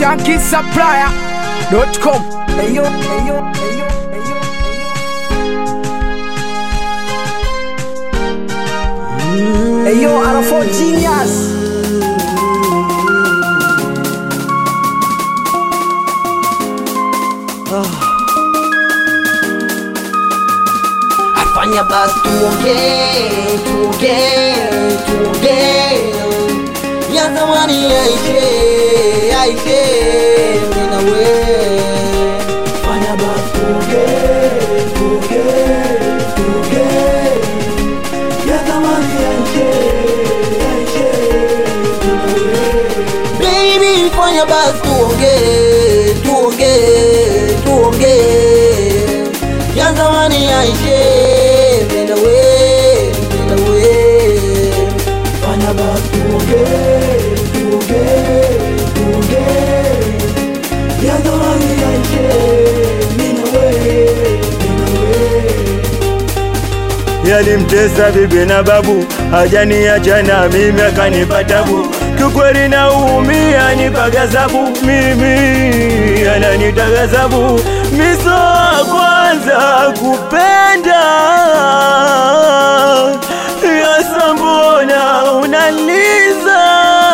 shankisapplier.com. Eyo, eyo, eyo, eyo, eyo. Eyo, Arafo Genius. Afanya basi tuongee, tuongee, tuongee ya zamani yaishe, yaishe mimi na wewe. Fanya basi tuongee, tuongee, tuongee ya zamani yaishe, yaishe mimi na wewe. Baby, fanya basi tuongee, tuongee, tuongee ya zamani yaishe mimi na wewe, mimi na wewe. Fanya basi tuongee, tuongee, tuongee ya zamani yaishe mimi na wewe, mimi na wewe. yalimtesa bibi na babu, hajaniacha na mimi akanipa tabu. Kiukweli naumia, nipaga zabu mimi, ananitaga zabu miso wa kwanza kupenda yasa, mbona unaliza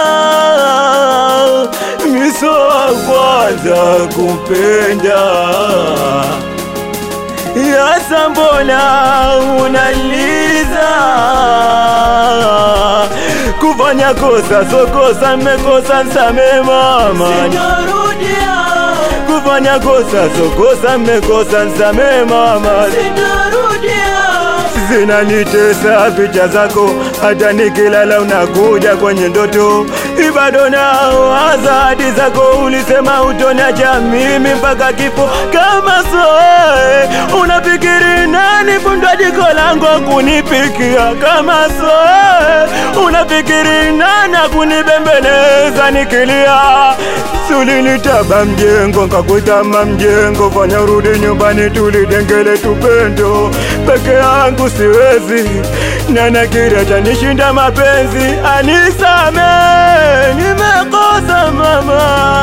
miso wa kwanza kupenda Yasa mbona unaliza kufanya kosa so kosa mmekosa nsame mama kufanya kosa so kosa mmekosa nsame mama zinanitesa picha zako, hata nikilala unakuja kwenye ndoto. Ibado nao ahadi zako, ulisema utoniacha mimi mpaka kifo. Kama soe unafikiri nani fundwa jiko langu kunipikia? Kama soe unafikiri nani kunibembeleza nikilia? Sulinitaba mjengo nkakuitama mjengo, fanya urudi nyumbani tulidengele tupendo peke yangu siwezi, nana kile chanishinda mapenzi, anisame, nimekosa mama,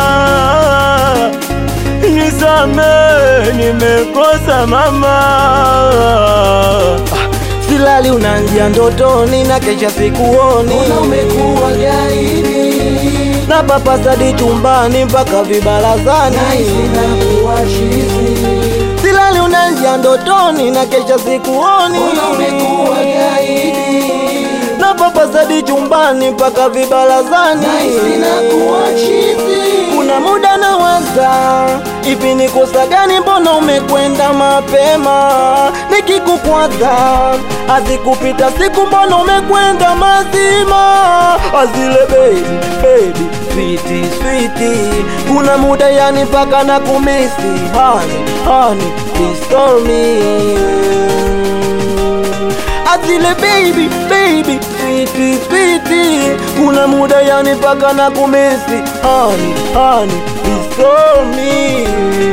nisame, nimekosa mama. Silali unanjia ndotoni na kesha sikuoni, umekuwa gaidi na papasadi chumbani mpaka vibarazani, silali unanjia ndotoni na kesha sikuoni, umekuwa gaidi na papasadi chumbani mpaka vibarazani, kuna muda nawaza ipi ni kosa gani, mbona umekwenda mapema? Nikikukwaza azikupita siku, mbona umekwenda mazima? Azile baby baby switi switi, kuna muda yani paka na kumisi hani hani, please call me Azile baby baby switi switi, kuna muda yani paka na kumisi hani hani, please call me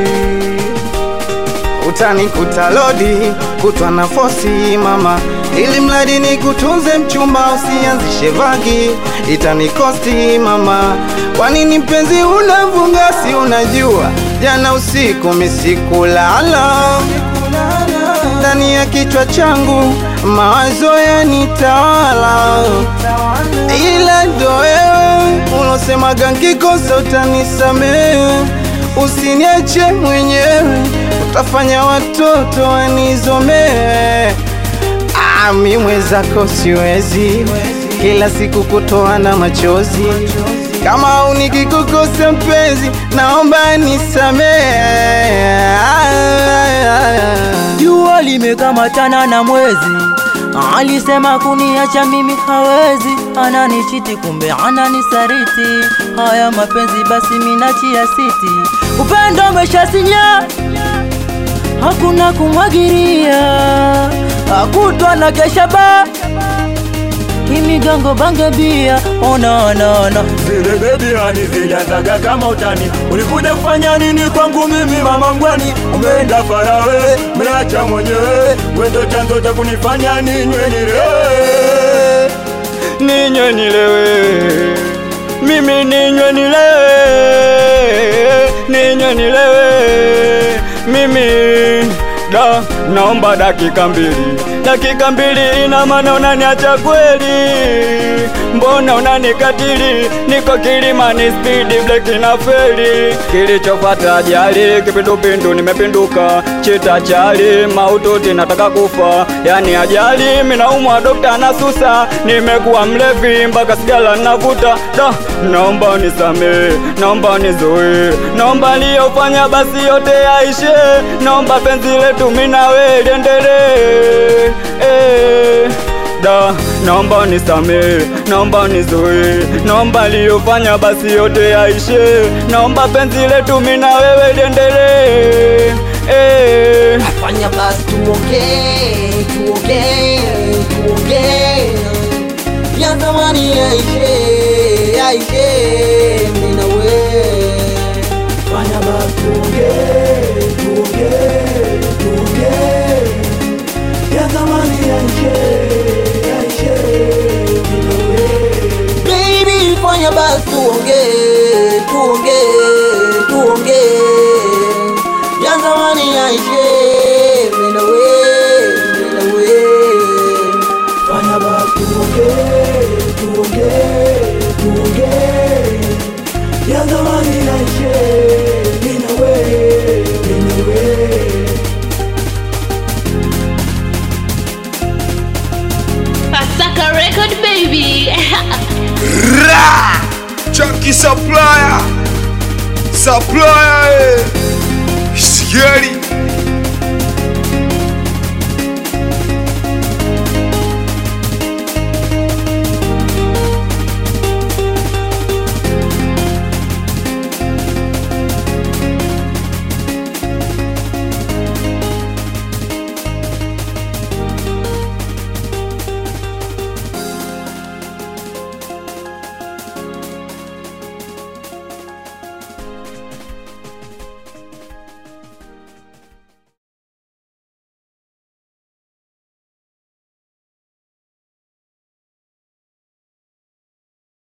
utanikuta lodi kutwa na fosi mama, ili mradi ni kutunze mchumba, usianzishe vagi, itanikosti mama. Kwa nini mpenzi unavunga? Si unajua jana usiku misikulala ndani ya kichwa changu mawazo yanitawala, ila ndo wewe ulosemaga nkikosa utanisamehe, usiniache mwenyewe, utafanya watoto wanizomee. Ah, mi mwenzako siwezi kila siku kutoana machozi, kama unikikukosa mpenzi, naomba nisamehe. Jua limekamatana na mwezi, alisema kuniacha mimi hawezi, ananichiti kumbe ananisaliti. Haya mapenzi basi minachia siti, upendo umeshasinya, hakuna kumwagiria, hakutwa na kesha ba imigango bange bia ona ona ona Zile bebi hani zilianzaga kama utani, ulikuja kufanya nini kwangu mimi mama mgwani? Umeenda farawe, mnacha mwenyewe, wendo chanzo cha kunifanya ninywe nilewe, ninywe nilewe, mimi ninywe nilewe nilewe mimi da naomba dakika mbili dakika mbili ina maana unaniacha kweli mbona unanikatili niko kilimani spidi bleki na feli kilichopata ajali kipindupindu nimepinduka chita chali maututi nataka kufa yani ajali minaumwa dokta nasusa nimekuwa mlevi mpaka sigala navuta da naomba unisamee naomba unizoe naomba liyofanya basi yote yaishe naomba penzi letu minawe liendelee eh da naomba unisamee naomba unizoe naomba liyofanya basi yote yaishe naomba penzi letu mina wewe liendelee eh. fanya basi tuongee tuongee tuongee ya zamani yaishe yaishe mimi na wewe fanya basi tuongee tuongee tuongee ya zamani yaishe yaishe mimi na wewe baby fanya basi tuongee tuongee tuongee ya zamani yaishe mimi na wewe mimi na wewe fanya basi tuongee tuongee tuongee ya zamani yaishe mimi na wewe mimi na wewe Pasaka record baby. Ra! Chunky supplier. Supplier. eh. Scary.